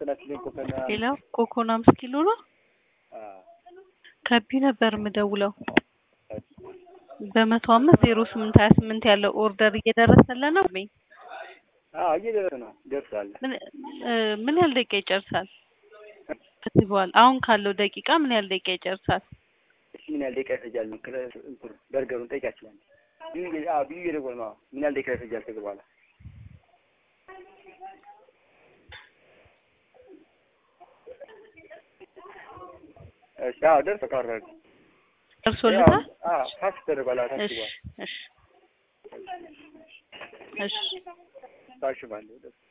ተናችልኝ ኮከና ሌላ ኮኮን አምስት ኪሎ ነው። ከቢ ነበር የምደውለው በመቶ አምስት ዜሮ ስምንት ሀያ ስምንት ያለው ኦርደር እየደረሰልን ነው። በይ አዎ እየደረሰ ነው ደርሷል። ምን እ ምን ያህል ደቂቃ ይጨርሳል? ከዚህ በኋላ አሁን ካለው ደቂቃ ምን ያህል ደቂቃ ይጨርሳል? እሺ ምን ያህል ደቂቃ ይፈጃል? እንትኑ በርገሩን ጠይቃችኋል። ቢዩ አዎ ቢዩ እየደወለ ነው። ምን ያህል ደቂቃ ይፈጃል ከዚህ በኋላ? እሺ አዎ ደርሶ ቀረበ። ደርሶልታል? አዎ ታች ተደርጓል። አዎ ታች እሺ ተደርጓል። እሺ እሺ ታሽጓል።